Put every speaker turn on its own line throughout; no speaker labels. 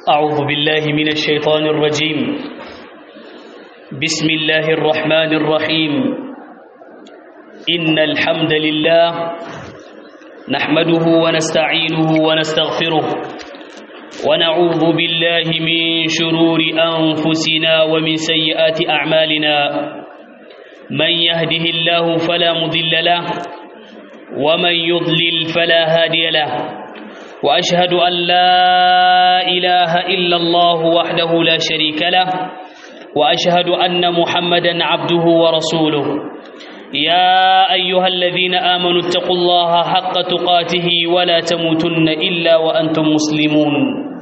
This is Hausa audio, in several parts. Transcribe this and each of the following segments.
أعوذ بالله من الشيطان الرجيم بسم الله الرحمن الرحيم إن الحمد لله نحمده ونستعينه ونستغفره ونعوذ بالله من شرور أنفسنا ومن سيئات أعمالنا من يهده الله فلا مضل له ومن يضلل فلا هادي له واشهد ان لا اله الا الله وحده لا شريك له واشهد ان محمدا عبده ورسوله يا ايها الذين امنوا اتقوا الله حق تقاته ولا تموتن الا وانتم مسلمون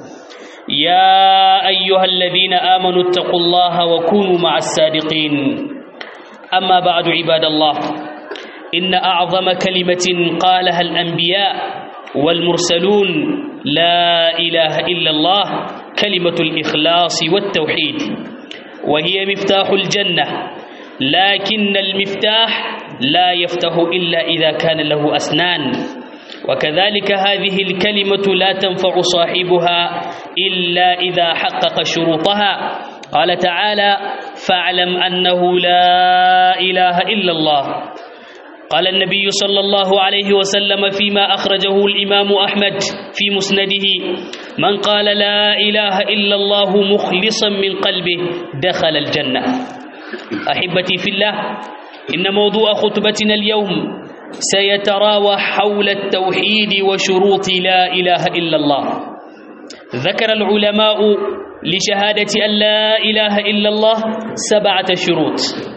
يا ايها الذين امنوا اتقوا الله وكونوا مع الصادقين اما بعد عباد الله ان اعظم كلمه قالها الانبياء والمرسلون لا إله إلا الله كلمة الإخلاص والتوحيد وهي مفتاح الجنة لكن المفتاح لا يفتح إلا إذا كان له أسنان وكذلك هذه الكلمة لا تنفع صاحبها إلا إذا حقق شروطها قال تعالى فاعلم أنه لا إله إلا الله قال النبي صلى الله عليه وسلم فيما أخرجه الإمام أحمد في مسنده من قال لا إله إلا الله مخلصا من قلبه دخل الجنة أحبتي في الله إن موضوع خطبتنا اليوم سيتراوح حول التوحيد وشروط لا إله إلا الله ذكر العلماء لشهادة أن لا إله إلا الله سبعة شروط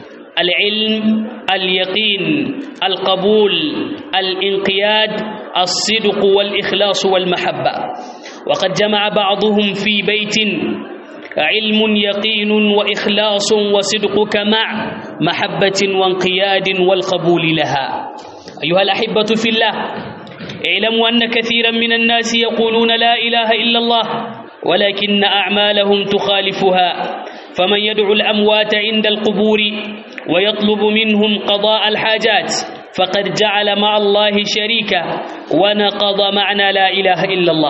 العلم اليقين القبول الانقياد الصدق والإخلاص والمحبة وقد جمع بعضهم في بيت علم يقين وإخلاص وصدقك مع محبة وانقياد والقبول لها أيها الأحبة في الله اعلموا أن كثيرا من الناس يقولون لا إله إلا الله ولكن أعمالهم تخالفها فمن يدعو الأموات عند القبور ويطلب منهم قضاء الحاجات فقد جعل مع الله شريكا ونقض معنى لا إله إلا الله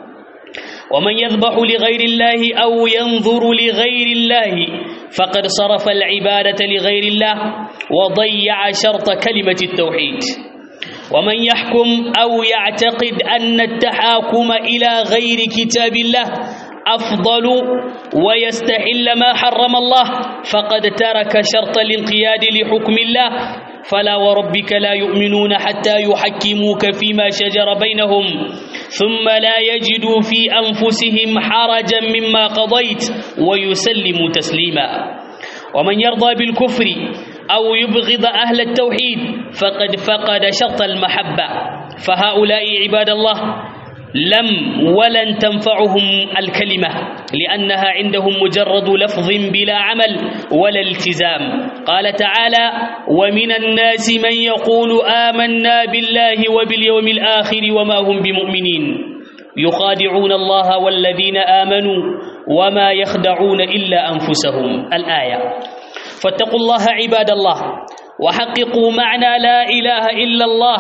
ومن يذبح لغير الله أو ينظر لغير الله فقد صرف العبادة لغير الله وضيع شرط كلمة التوحيد ومن يحكم أو يعتقد أن التحاكم إلى غير كتاب الله أفضل ويستحل ما حرم الله فقد ترك شرط الانقياد لحكم الله فلا وربك لا يؤمنون حتى يحكموك فيما شجر بينهم ثم لا يجدوا في أنفسهم حرجا مما قضيت ويسلموا تسليما ومن يرضى بالكفر أو يبغض أهل التوحيد فقد فقد شرط المحبة فهؤلاء عباد الله لم ولن تنفعهم الكلمة لأنها عندهم مجرد لفظ بلا عمل ولا التزام قال تعالى ومن الناس من يقول آمنا بالله وباليوم الآخر وما هم بمؤمنين يخادعون الله والذين آمنوا وما يخدعون إلا أنفسهم الآية فاتقوا الله عباد الله وحققوا معنى لا إله إلا الله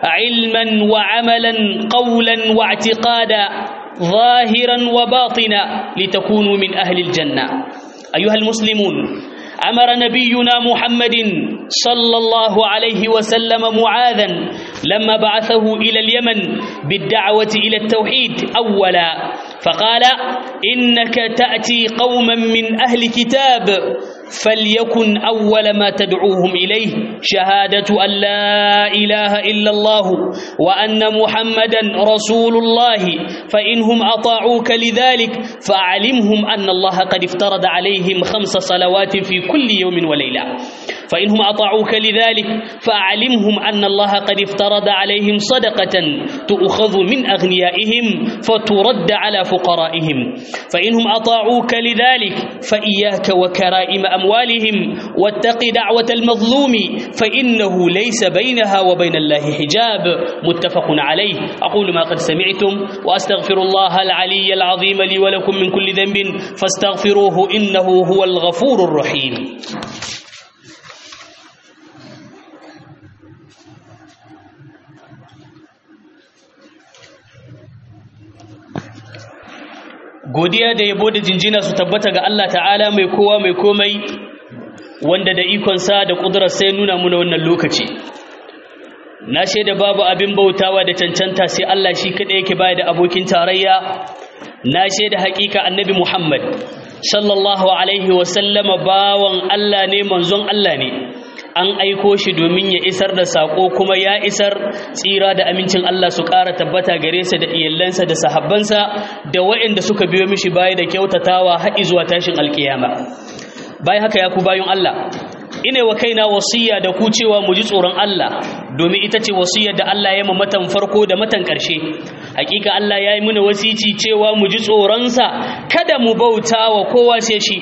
علما وعملا قولا واعتقادا ظاهرا وباطنا لتكونوا من أهل الجنة أيها المسلمون أمر نبينا محمد صلى الله عليه وسلم معاذا لما بعثه إلى اليمن بالدعوة إلى التوحيد أولا فقال إنك تأتي قوما من أهل كتاب فليكن أول ما تدعوهم إليه شهادة أن لا إله إلا الله وأن محمدا رسول الله فإنهم أطاعوك لذلك فأعلمهم أن الله قد افترض عليهم خمس صلوات في كل يوم وليلة فإنهم أطاعوك لذلك فأعلمهم أن الله قد افترض عليهم صدقة تؤخذ من أغنيائهم فترد على فقرائهم فإنهم أطاعوك لذلك فإياك وكرائم أموالهم واتق دعوة المظلوم فإنه ليس بينها وبين الله حجاب متفق عليه أقول ما قد سمعتم وأستغفر الله العلي العظيم لي ولكم من كل ذنب فاستغفروه إنه هو الغفور الرحيم godiya da yabo da jinjina su tabbata ga Allah ta'ala mai kowa mai komai wanda da ikonsa da ƙudurar sai nuna muna wannan lokaci na shaida babu abin bautawa da cancanta sai Allah shi kaɗai yake baya da abokin tarayya na shaida haƙiƙa annabi Muhammad sallallahu alaihi wasallama bawan Allah ne manzon Allah ne an aiko shi domin ya isar da sako kuma ya isar tsira da amincin Allah su ƙara tabbata gare sa da iyalansa da sahabbansa da waɗanda suka biyo mishi baya da kyautatawa har zuwa tashin alkiyama bayan haka ya ku bayan Allah ina wa kaina wasiya da ku cewa mu ji tsoron Allah domin ita ce wasiyar da Allah ya matan farko da matan ƙarshe hakika Allah ya yi mana wasici cewa mu ji tsoronsa kada mu bauta wa kowa sai shi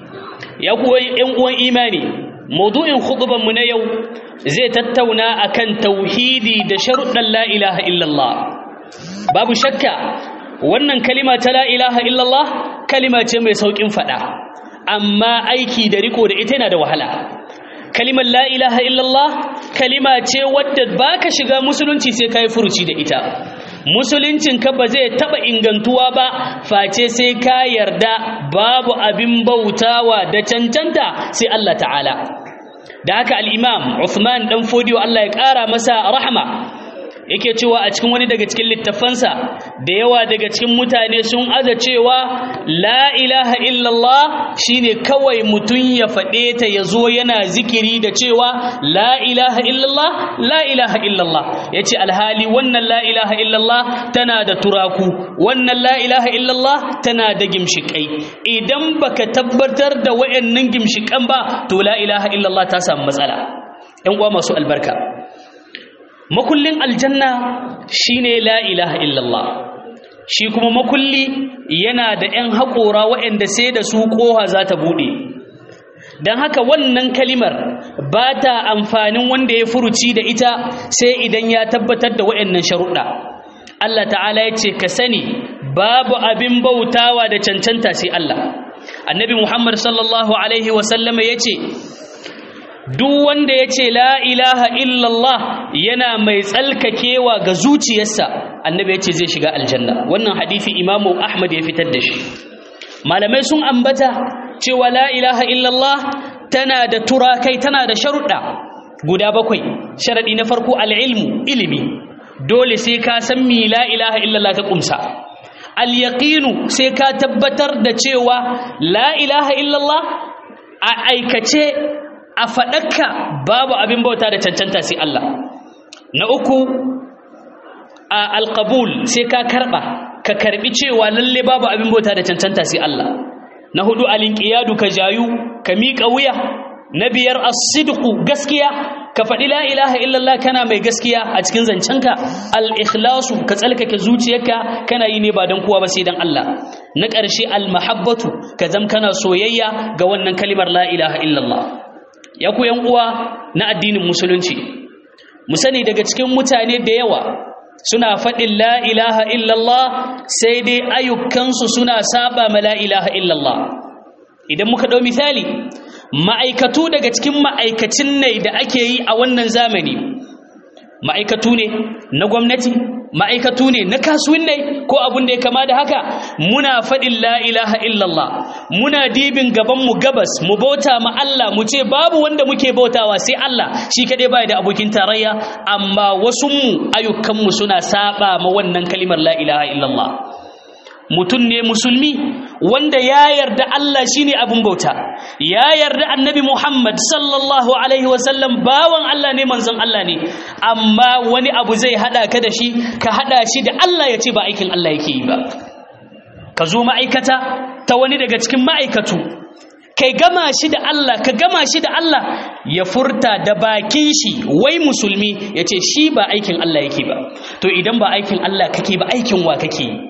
ya kuwa ‘yan uwan imani maudu'in mu na yau zai tattauna akan tauhidi da sharuɗan la ilaha illallah babu shakka wannan kalima ta la ilaha illallah kalima ce mai sauƙin faɗa amma aiki da riko da ita yana da wahala kalimar la ilaha illallah kalima ce wadda baka shiga musulunci sai kai furuci da ita musuluncin ka ba zai taba ingantuwa ba face sai ka yarda babu abin bautawa da cancanta sai Allah ta'ala da haka al-imam Uthman dan Fodiyo Allah ya kara masa rahma yake cewa a cikin wani daga cikin littafansa da yawa daga cikin mutane sun aza cewa la ilaha illallah shine kawai mutum ya faɗe ta ya zo yana zikiri da cewa la ilaha illallah la ilaha illallah ya ce alhali wannan la ilaha illallah tana da turaku wannan la ilaha illallah tana da gimshiƙai idan baka tabbatar da wayannan gimshiƙan ba to la ilaha illallah ta samu matsala ‘yan uwa masu albarka makullin aljanna shine la ilaha illallah shi kuma makulli yana da 'yan haƙora waɗanda sai da su ƙoha za ta buɗe don haka wannan kalimar ba ta amfanin wanda ya furuci da ita sai idan ya tabbatar da waɗannan sharuɗa Allah ta'ala ya ce ka sani babu abin bautawa da cancanta sai Allah annabi Muhammad sallallahu alaihi wasallama ya ce duk wanda ya ce la ilaha illallah yana mai tsalkakewa ga zuciyarsa annabi ya ce zai shiga aljanna wannan hadithi imamu ahmad ya fitar da shi malamai sun ambata cewa la ilaha illallah tana da turakai tana da sharuɗa guda bakwai sharaɗi na farko al'ilmu ilimi dole sai ka san mi la ilaha illallah ta ƙumsa al-yaqinu sai ka tabbatar da cewa la ilaha illallah a aikace a faɗakka babu abin bauta da cancanta sai Allah na uku a alƙabul sai ka karɓa ka karɓi cewa lalle babu abin bauta da cancanta sai Allah na hudu alinƙiyadu ka jayu ka miƙa wuya na biyar as-sidqu gaskiya ka faɗi la ilaha illallah kana mai gaskiya a cikin zancenka al-ikhlasu ka tsalkake zuciyarka kana yi ne ba don kowa ba sai don Allah na ƙarshe al-mahabbatu ka zam kana soyayya ga wannan kalimar la ilaha illallah ya ku uwa na addinin musulunci mu sani daga cikin mutane da yawa suna faɗin la ilaha illallah sai dai ayyukansu suna saba ma la ilaha illallah idan muka ɗau misali ma'aikatu daga cikin ma'aikacin ne da ake yi a wannan zamani ma'aikatu ne na gwamnati ma'aikatu ne na kasuwin ne ko abin da ya kama da haka muna faɗin la ilaha illallah muna dibin gabanmu gabas mu bauta ma Allah mu ce babu wanda muke bautawa sai Allah shi kaɗai baya da abokin tarayya amma wasunmu ayyukanmu suna saba ma wannan kalimar la ilaha illallah mutum ne musulmi wanda ya yarda Allah shine abin bauta ya yarda annabi Muhammad sallallahu alaihi wasallam bawan Allah ne manzon Allah ne amma wani abu zai hada ka da shi ka hada shi da Allah ya ce ba aikin Allah yake yi ba ka zo ma'aikata ta wani daga cikin ma'aikatu kai gama shi da Allah ka gama shi da Allah ya furta da bakin shi wai musulmi ya ce shi ba aikin Allah yake ba to idan ba aikin Allah kake ba aikin wa kake yi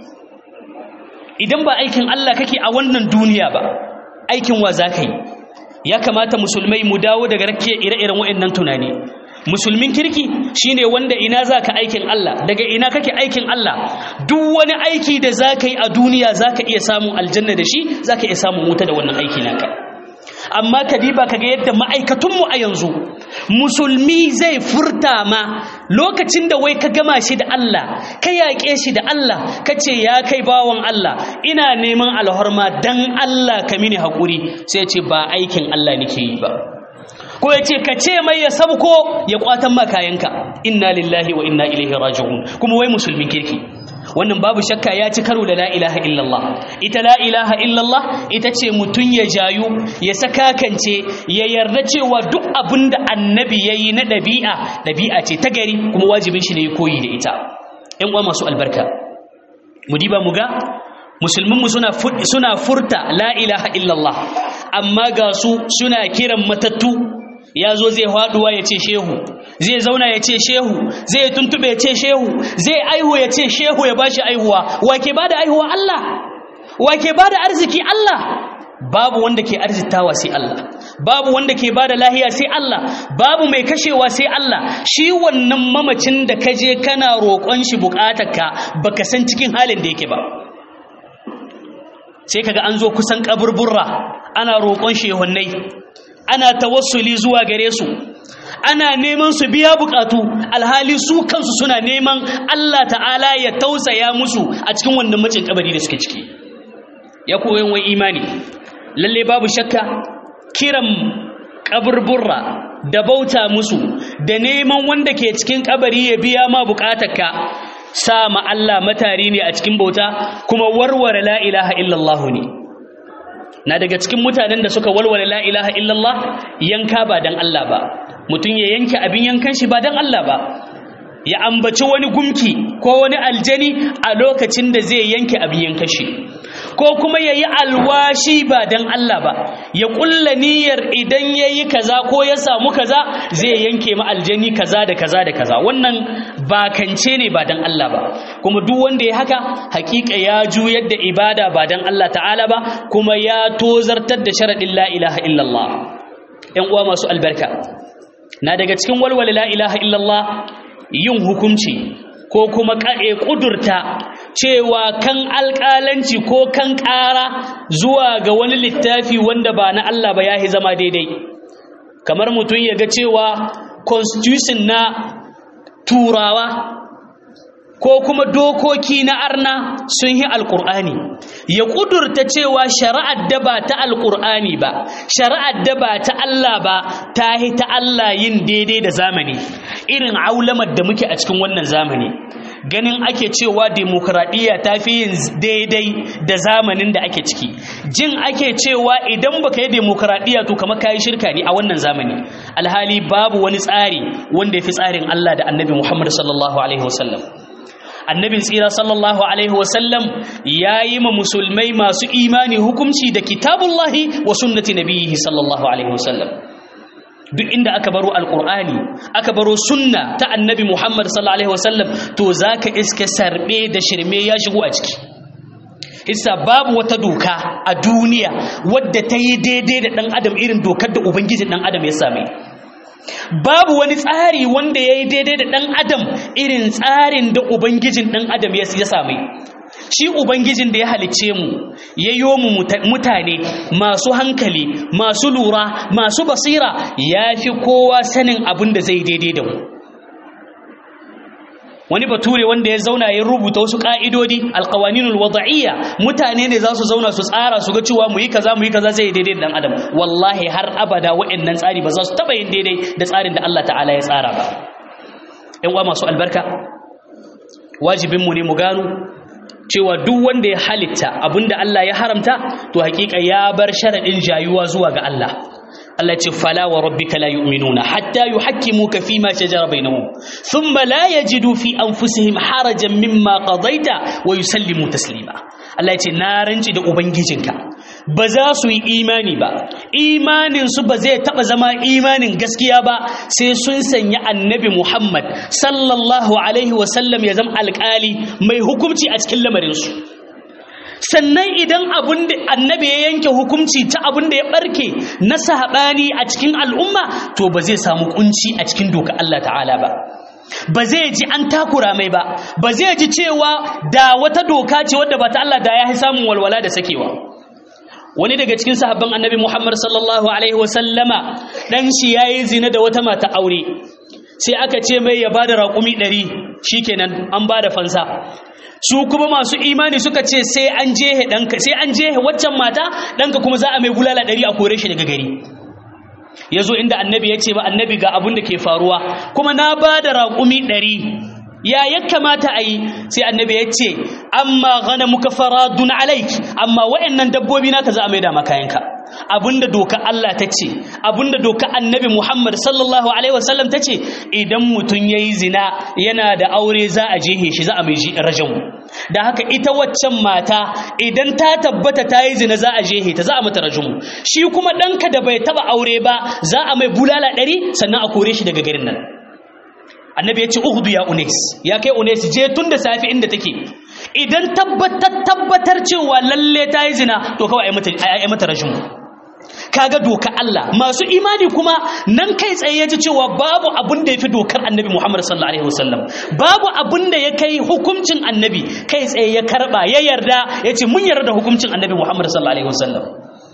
idan ba aikin Allah kake a wannan duniya ba aikin wa za ka yi ya kamata musulmai mu dawo daga rakke ire-iren waɗannan tunani musulmin kirki shine wanda ina za ka aikin Allah daga ina kake aikin Allah duk wani aiki da za ka yi a duniya za ka iya samun aljanna da shi za ka iya samun wuta da wannan aiki naka amma ka diba ka ga yadda ma'aikatunmu a yanzu musulmi zai furta ma lokacin da wai ka gama shi da Allah ka yaƙe shi da Allah ka ce ya kai bawan Allah ina neman alhorma dan Allah ka mini haƙuri sai ce ba aikin Allah nake yi ba ko ya ce ka ce mai ya sabko ya kwatan ma kayanka inna lillahi wa inna ilaihi raji'un kuma wai musulmin kirki wannan babu shakka ya ci karo da la ilaha illallah ita la ilaha illallah ita ce mutum ya jayu ya sakakance ya yarda cewa duk abin da annabi ya yi na ɗabi'a ɗabi'a ce ta gari kuma wajibin shi ne ya koyi da ita ‘yan uwa masu albarka mu diba mu ga musulminmu suna furta la ilaha illallah amma ga su suna kiran matattu ya zo zai haɗuwa ya ce shehu zai zauna ya ce shehu zai tuntube ya ce shehu zai aihu ya ce shehu ya bashi aihuwa wake ba da aihuwa Allah wake ba da arziki Allah babu wanda ke arzitawa sai Allah babu wanda ke ba da lahiya sai Allah babu mai kashewa sai Allah shi wannan mamacin da ka je kana roƙon shi buƙatarka baka san cikin halin da yake ba sai kaga an zo kusan kaburburra ana roƙon shehunnai ana tawassuli zuwa gare su ana neman su biya bukatu alhali su kansu suna neman Allah ta'ala ya tausaya musu a cikin wannan macin kabari da suke ciki ya koyon wai imani lalle babu shakka kiran kaburburra da bauta musu da neman wanda ke cikin kabari ya biya ma bukatarka sa ma Allah matari ne a cikin bauta kuma warware la ilaha illallah ne na daga cikin mutanen da suka walwale la ilaha illallah yanka ba dan Allah ba mutum ya yanke abin yankan shi ba dan Allah ba ya ambaci wani gumki ko wani aljani a lokacin da zai yanke abin yankan shi ko kuma ya yi alwashi ba dan Allah ba ya kulla niyyar idan ya yi kaza ko ya samu kaza zai yanke ma aljani kaza da kaza da kaza wannan bakance ne ba dan Allah ba kuma duk wanda ya haka hakika ya juyar da ibada ba dan Allah ta'ala ba kuma ya tozartar da sharadin la ilaha illallah ƴan uwa masu albarka na daga cikin walwala la ilaha illallah yin hukunci ko kuma ƙa'e ƙudurta cewa kan alƙalanci ko kan ƙara zuwa ga wani littafi wanda ba na Allah ba ya zama daidai kamar mutum ya ga cewa constitution na turawa ko kuma dokoki na arna sun yi alƙur'ani ya ƙudurta cewa shari'ar da ba ta alƙur'ani ba shari'ar da ba ta Allah ba ta yi ta Allah yin daidai da zamani irin aulamar da muke a cikin wannan zamani ganin ake cewa demokradiyya ta fi yin daidai da zamanin da ake ciki jin ake cewa idan baka yi demokradiyya to kamar kayi shirka ne a wannan zamani alhali babu wani tsari wanda ya fi tsarin Allah da annabi Muhammad sallallahu alaihi wasallam annabin tsira sallallahu alaihi wasallam ya yi ma musulmai masu imani hukunci da kitabullahi wa sunnati nabiyihi sallallahu alaihi wasallam duk inda aka baro alkur'ani aka baro sunna ta annabi muhammad sallallahu alaihi wasallam to zaka iske sarbe da shirme ya shigo a ciki hissa babu wata doka a duniya wadda ta yi daidai da dan adam irin dokar da ubangijin dan adam ya same babu wani tsari wanda ya yi daidai da dan adam irin tsarin da ubangijin dan adam ya same shi ubangijin da ya halicce mu ya yi mu mutane masu hankali masu lura masu basira ya fi kowa sanin abin da zai daidai da mu wani bature wanda ya zauna ya rubuta wasu ka'idodi alqawaninul wada'iyya mutane ne za su zauna su tsara su ga cewa mu yi kaza mu yi kaza zai daidai da dan adam wallahi har abada waɗannan tsari ba za su taba yin daidai da tsarin da Allah ta'ala ya tsara ba ƴan uwa masu albarka wajibinmu ne mu gano cewa duk wanda ya halitta abinda Allah ya haramta to hakika ya bar sharadin jayuwa zuwa ga Allah Allah ce fala wa rabbika la yu'minuna hatta yuhakkimuka fima shajara bainahum thumma la yajidu fi anfusihim harajan mimma qadaita wa yusallimu taslima Allah ce na ranci da ubangijinka ba za su yi imani ba imanin su ba zai taba zama imanin gaskiya ba sai sun sanya annabi Muhammad sallallahu alaihi wa sallam ya zama alƙali mai hukunci a cikin lamarin su sannan idan abin da annabi ya yanke hukunci ta abin da ya barke na sahabani a cikin al'umma to ba zai samu kunci a cikin doka Allah ta'ala ba ba zai ji an takura mai ba ba zai ji cewa da wata doka ce wadda ba ta Allah da ya samun walwala da sakewa wani daga cikin sahabban annabi Muhammad sallallahu alaihi wasallama dan shi yayi zina da wata mata aure sai aka ce mai ya bada raƙumi ɗari shikenan an bada fansa su kuma masu imani suka ce sai an jehe ɗanka sai an jehe waccan mata ɗanka kuma za a mai bulala ɗari a kore shi daga gari ya zo inda annabi ya ce ba annabi ga abin da ke faruwa kuma na ba da raƙumi ɗari ya ya kamata a yi sai annabi ya ce amma gana muka faradun alaik amma wa'annan dabbobi naka za a maida makayanka abinda doka Allah ta ce abinda doka annabi Muhammad sallallahu alaihi wasallam ta ce idan mutum ya yi zina yana da aure za a jehe shi za a mai rajamu da haka ita waccan mata idan ta tabbata ta yi zina za a jehe ta za a mata rajamu shi kuma ɗanka da bai taba aure ba za a mai bulala ɗari sannan a kore shi daga garin nan annabi ya ce uhudu ya unes ya kai unes je tun da safi inda take idan tabbatar tabbatar cewa lalle ta yi zina to kawai a yi mata rashin kaga doka Allah masu imani kuma nan kai tsaye ya ji cewa babu abin da ya fi dokar annabi Muhammad sallallahu alaihi wasallam babu abin da ya kai hukuncin annabi kai tsaye ya karba ya yarda ya ce mun yarda da hukuncin annabi Muhammad sallallahu alaihi wasallam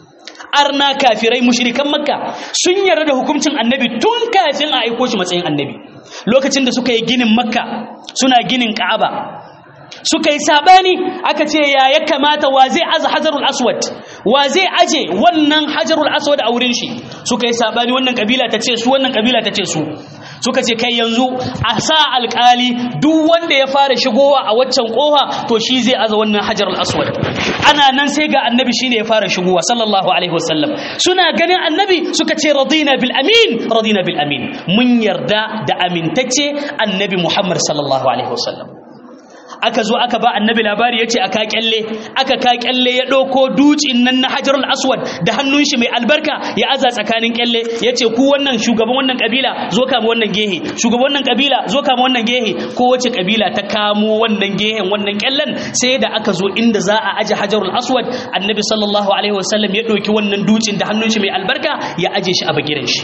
arna kafirai mushrikan makka sun yarda da hukuncin annabi tun kafin a aiko shi matsayin annabi lokacin da suka yi ginin makka suna ginin ka'aba suka yi sabani aka ce ya ya kamata wa zai aza hajarul aswad wa zai aje wannan hajarul aswad a wurin shi suka yi sabani wannan kabila ta ce su wannan kabila ta ce su suka ce kai yanzu a sa alkali duk wanda ya fara shigowa a waccan kofa to shi zai aza wannan hajarul aswad ana nan sai ga annabi shine ya fara shigowa sallallahu alaihi wasallam suna ganin annabi suka ce radina bil amin radina bil amin mun yarda da amintacce annabi muhammad sallallahu alaihi wasallam aka zo aka ba annabi labari yace aka kyalle aka ka kyalle ya dauko ducin nan na hajarul aswad da hannun shi mai albarka ya aza tsakanin kyalle yace ku wannan shugaban wannan kabila zo kama wannan gehe shugaban wannan kabila zo kama wannan gehe ko wace kabila ta kamo wannan gehen wannan kyallen sai da aka zo inda za a aje hajarul aswad annabi sallallahu alaihi wasallam ya dauki wannan ducin da hannun shi mai albarka ya aje shi a bagiren shi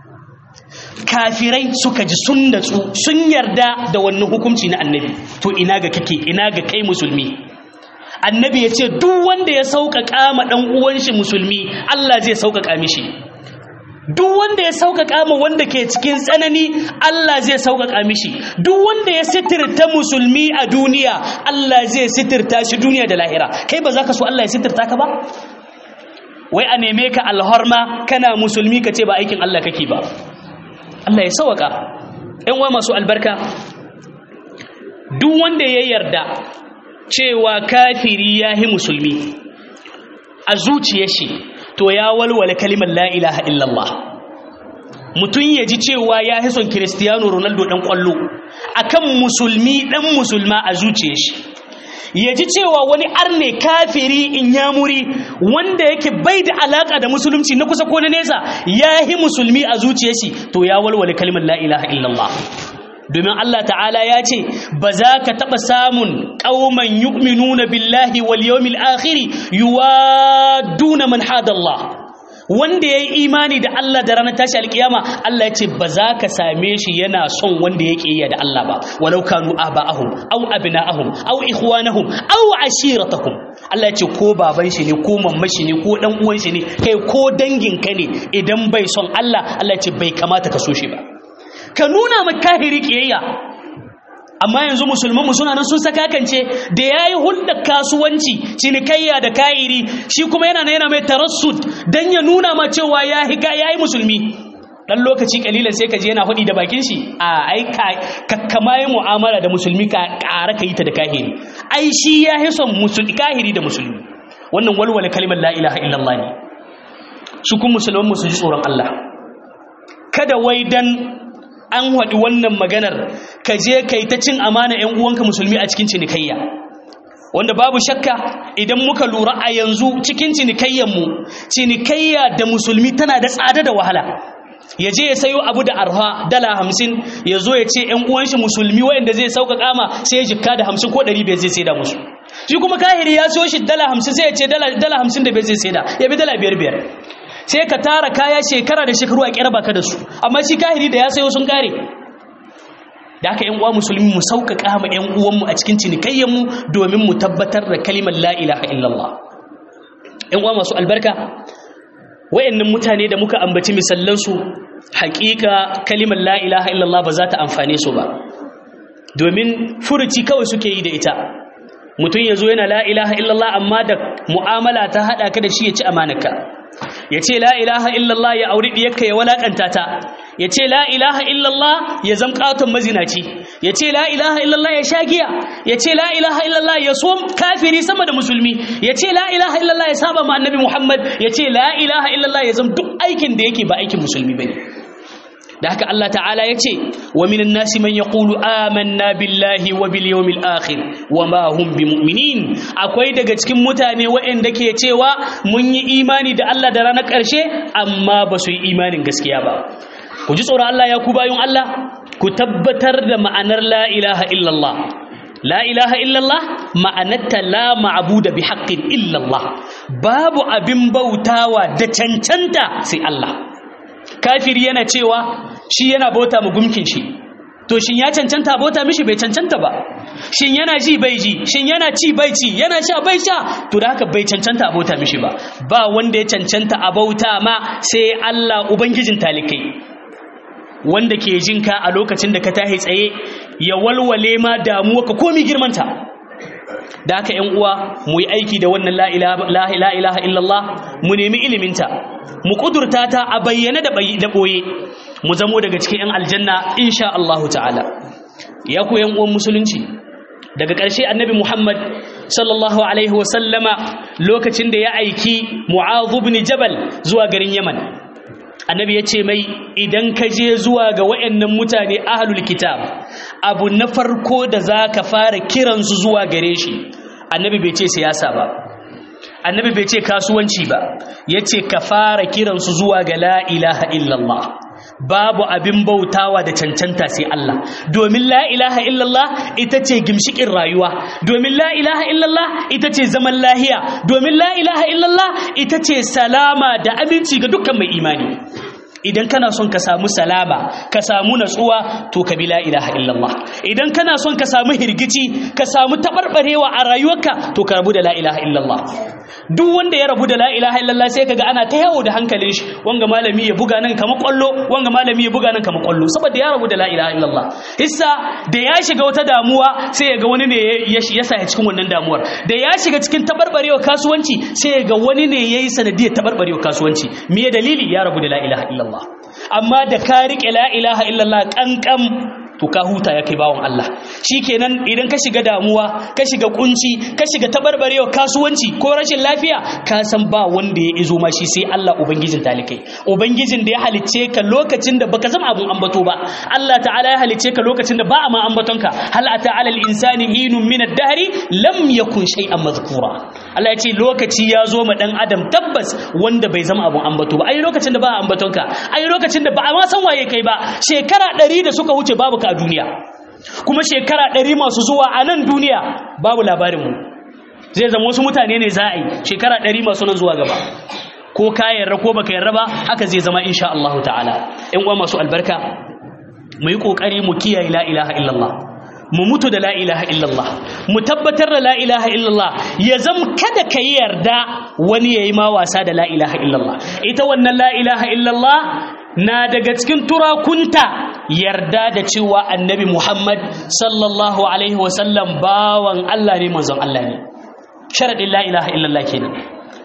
kafirai suka ji sun natsu sun yarda da wannan hukunci na annabi to ina ga kake ina ga kai musulmi annabi ya ce duk wanda ya sauƙaƙa ma ɗan uwan shi musulmi Allah zai sauƙaƙa mishi duk wanda ya sauƙaƙa ma wanda ke cikin tsanani Allah zai sauƙaƙa mishi duk wanda ya sitirta musulmi a duniya Allah zai sitirta shi duniya da lahira kai ba za ka so Allah ya sitirta ka ba wai a neme ka alhorma kana musulmi ka ce ba aikin Allah kake ba Allah ya sawaka ‘yan wa masu albarka duk wanda ya yarda cewa kafiri ya yi musulmi a zuciya shi to ya walwale kalimar la ilaha illallah mutum ya ji cewa ya yi son kiristiyano ronaldo ɗan ƙwallo akan musulmi ɗan musulma a zuciya shi ya ji cewa wani arne kafiri in ya muri wanda yake bai da alaka da musulunci na kusa ko na nesa ya yi musulmi a zuciyar shi to ya walwale kalmar la ilaha illallah domin Allah ta'ala ya ce ba za ka taɓa samun ƙauman yu'minuna billahi wal yawmil akhiri yuwaduna man hadallah wanda ya yi imani da Allah da ranar tashi alkiyama Allah ya ce ba za ka same shi yana son wanda ya ƙiyya da Allah ba walau kanu aba'ahum aw abna'ahum aw ikhwanahum aw ashiratahum Allah ya ce ko baban shi ne ko mamman shi ne ko dan uwan shi ne kai ko dangin ka ne idan bai son Allah Allah ya ce bai kamata ka so shi ba ka nuna ma kahiri ƙiyayya amma yanzu musulman mu suna nan sun sakakance da yayi hulɗar kasuwanci cinikayya da kairi shi kuma yana yana mai tarassud dan ya nuna ma cewa ya higa yayi musulmi dan lokaci kalilan sai ka je yana hudi da bakin shi a ai ka kama yi mu'amala da musulmi ka ƙara ka yi ta da kahiri ai shi ya son musulmi kahiri da musulmi wannan walwala kalimar la ilaha illallah ne su kun musulman mu su ji tsoron Allah kada wai dan an haɗi wannan maganar ka je ka yi ta cin amana 'yan uwanka musulmi a cikin cinikayya wanda babu shakka idan muka lura a yanzu cikin cinikayyanmu cinikayya da musulmi tana da tsada da wahala ya je ya sayo abu da arha dala hamsin ya zo ya ce 'yan uwanshi musulmi waɗanda zai sauƙaƙa ma sai ya jikka da hamsin ko ɗari bai zai sai da musu shi kuma kahiri ya so shi dala hamsin sai ya ce dala hamsin da bai zai sai da ya bi dala biyar biyar sai ka tara kaya shekara da shekaru a kyarba ka da su amma shi kahiri da ya sayo sun kare da aka yan uwa musulmi mu sauƙaƙa ma yan uwanmu a cikin cinikayyanmu domin mu tabbatar da kalimar la ilaha illallah ƴan uwa masu albarka wayannan mutane da muka ambaci misallan su haƙiƙa kalimar la ilaha illallah ba za ta amfane su ba domin furuci kawai suke yi da ita mutum ya zo yana la ilaha illallah amma da mu'amala ta haɗa ka da shi ya ci amanaka ya ce la ilaha illallah ya auri ɗiyarka ya walakanta ta ya ce la ilaha illallah ya zam ƙaton mazinaci ya ce la ilaha illallah ya sha giya ya ce la ilaha illallah ya so kafiri sama da musulmi ya ce la ilaha illallah ya saba ma annabi muhammad ya ce la ilaha illallah ya zam duk aikin da yake ba aikin musulmi bane da haka Allah ta'ala ya ce wa minan nasi man yaqulu amanna billahi wa bil yawmil akhir wa ma hum bimu'minin akwai daga cikin mutane waɗanda ke cewa mun yi imani da Allah da ranar ƙarshe amma ba su yi imanin gaskiya ba ku ji tsoron Allah ya ku bayun Allah ku tabbatar da ma'anar la ilaha illallah la ilaha illallah ma'anarta la ma'budu bi haqqin illallah babu abin bautawa da cancanta sai Allah kafiri yana cewa shi yana bauta mu gumkin shi to shin ya cancanta bauta mishi bai cancanta ba shin yana ji bai ji shin yana ci bai ci yana sha bai sha to da haka bai cancanta a bauta mishi ba ba wanda ya cancanta a bauta ma sai Allah ubangijin talikai wanda ke jin ka a lokacin da ka tahi tsaye ya walwale ma damuwa ka komi girmanta da haka ƴan uwa mu yi aiki da wannan la ilaha illallah mu nemi iliminta mu kudurta ta a bayyane da ɓoye mu zamo daga cikin 'yan aljanna insha Allahu ta'ala ya ku 'yan uwan musulunci daga ƙarshe annabi Muhammad sallallahu alaihi wasallama lokacin da ya aiki Mu'adh ibn Jabal zuwa garin Yaman annabi ya ce mai idan ka je zuwa ga wayannan mutane ahlul kitab abu na farko da zaka fara kiransu zuwa gare shi annabi bai ce siyasa ba annabi bai ce kasuwanci ba yace ka fara kiransu zuwa ga la ilaha illallah babu abin bautawa da cancanta sai Allah domin la ilaha illallah ita ce gimshikin rayuwa domin la ilaha illallah ita ce zaman lahiya domin la ilaha illallah ita ce salama da aminci ga dukkan mai imani idan kana son ka samu salama ka samu natsuwa to ka bi la ilaha illallah idan kana son ka samu hirgici ka samu tabarbarewa a rayuwarka to ka rabu da la ilaha illallah duk wanda ya rabu da la ilaha illallah sai kaga ana ta yawo da hankalin shi wanga malami ya buga nan kamar kwallo wanga malami ya buga nan kamar kwallo saboda ya rabu da la ilaha illallah hissa da ya shiga wata damuwa sai ya ga wani ne ya sa cikin wannan damuwar da ya shiga cikin tabarbarewa kasuwanci sai ya ga wani ne yayi sanadiyar tabarbarewa kasuwanci me dalili ya rabu da la ilaha illallah amma da ka rike la ilaha illallah kankan to ka huta ya kai bawon Allah shikenan idan ka shiga damuwa ka shiga kunci ka shiga tabarbarewa kasuwanci ko rashin lafiya ka san ba wanda ya izo ma shi sai Allah ubangijin talikai ubangijin da ya halicce ka lokacin da baka zama abun ambato ba Allah ta'ala ya halicce ka lokacin da ba a ma ambaton ka hal ata alal insani hinun min ad-dahri lam yakun shay'an mazkura Allah ya ce lokaci ya zo ma dan adam tabbas wanda bai zama abun ambato ba ai lokacin da ba a ambaton ka ai lokacin da ba a ma san waye kai ba shekara 100 da suka wuce babu ka a duniya kuma shekara ɗari masu zuwa a nan duniya babu labarinmu zai zama wasu mutane ne za a yi shekara ɗari masu nan zuwa gaba ko ka yarda ko baka yarda ba haka zai zama insha Allah ta'ala ƴan uwa masu albarka mu yi kokari mu kiyaye la ilaha illallah mu mutu da la ilaha illallah mu tabbatar da la ilaha illallah ya zam kada ka yi yarda wani yayi ma wasa da la ilaha illallah ita wannan la ilaha illallah na daga cikin turakunta yarda da cewa annabi Muhammad sallallahu alaihi wasallam bawan Allah ne manzon Allah ne sharadin la ilaha illallah kenan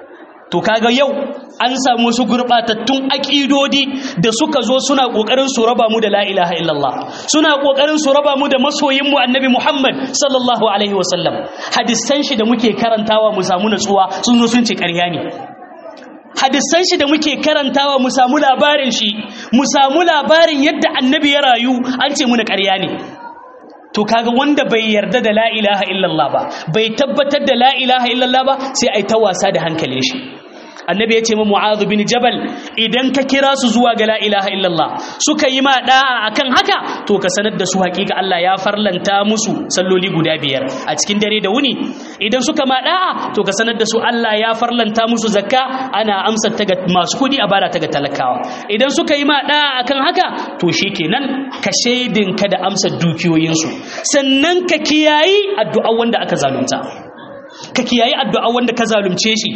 to kaga yau an samu su gurbatattun akidodi da suka zo suna kokarin su raba mu da la ilaha illallah suna kokarin su raba mu da masoyin mu annabi Muhammad sallallahu alaihi wasallam hadisan shi da muke karantawa mu samu natsuwa sun zo sun ce ƙarya ne hadisan shi da muke karantawa mu samu labarin shi mu samu labarin yadda annabi ya rayu an ce muna ƙarya ne to kaga wanda bai yarda da la ilaha illallah ba bai tabbatar da la ilaha illallah ba sai ai ta wasa da hankalin shi annabi ya ce ma mu'adhu bin jabal idan ka kira su zuwa ga la ilaha illallah suka yi ma da'a akan haka to ka sanar da su hakika Allah ya farlanta musu salloli guda biyar a cikin dare da wuni idan suka ma da'a to ka sanar da su Allah ya farlanta musu zakka ana amsa ta ga masu kudi a bara ta ga talakawa idan suka yi ma da'a akan haka to shikenan ka shaidin ka da amsa dukiyoyinsu sannan ka kiyayi addu'a wanda aka zalunta ka kiyayi addu'a wanda ka zalunce shi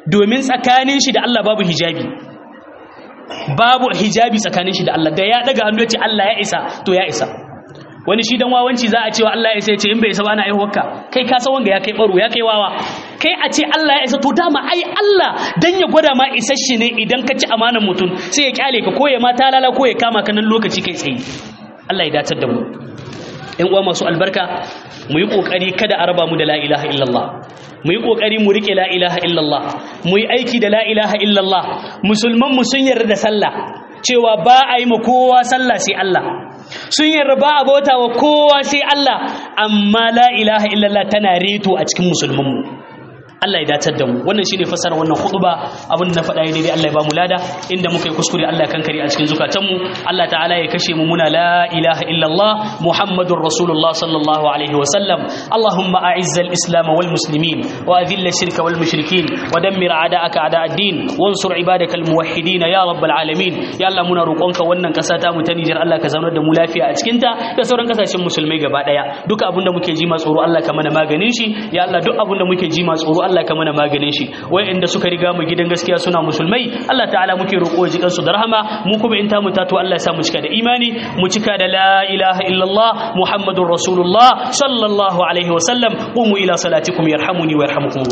domin tsakanin shi da Allah babu hijabi babu hijabi tsakanin shi da Allah da ya daga hannu ya ce Allah ya isa to ya isa wani shi dan wawanci za a cewa Allah ya isa ya ce in bai isa ba ana aihuwarka kai ka san wanga ya kai baro ya kai wawa kai a ce Allah ya isa to dama ai Allah dan ya gwada ma isasshe ne idan ka ci amanar mutum sai ya kyale ka ko ya ma talala ko ya kama ka nan lokaci kai tsaye Allah ya datar da mu ƴan uwa masu albarka mu yi kokari kada a raba mu da la ilaha illallah mu yi kokari mu rike la ilaha illallah mu yi aiki da la ilaha illallah musulman mu sun yarda da sallah cewa ba a yi ma kowa sallah sai Allah sun yarda ba a bauta wa kowa sai Allah amma la ilaha illallah tana reto a cikin musulman mu Allah ya datar da mu wannan shine fasara wannan khutba abin da na faɗa daidai Allah ya ba mu lada inda muka yi kuskure Allah ya kankare a cikin zukatan mu Allah ta'ala ya kashe mu muna la ilaha illallah muhammadur rasulullah sallallahu alaihi wa sallam Allahumma a'izz al-islam wal muslimin wa adhill ash-shirka wal mushrikin wa dammir a'da'aka a'da' ad-din wansur ibadaka al-muwahhidin ya rabbal alamin ya Allah muna roƙonka wannan ƙasa ta mu ta Niger Allah ka zaunar da mu lafiya a cikin ta da sauran kasashen musulmai gaba daya duka abin da muke ji ma tsoro Allah ka mana maganin shi ya Allah duk abin da muke ji ma tsoro Allah ka mana maganin shi wayanda suka riga mu gidan gaskiya suna musulmai Allah ta'ala muke roƙo ji kansu da rahama mu kuma in ta mu tato Allah ya sa mu cika da imani mu cika da la ilaha illallah muhammadur rasulullah sallallahu alaihi wa sallam qumu ila salatikum yarhamuni wa yarhamukum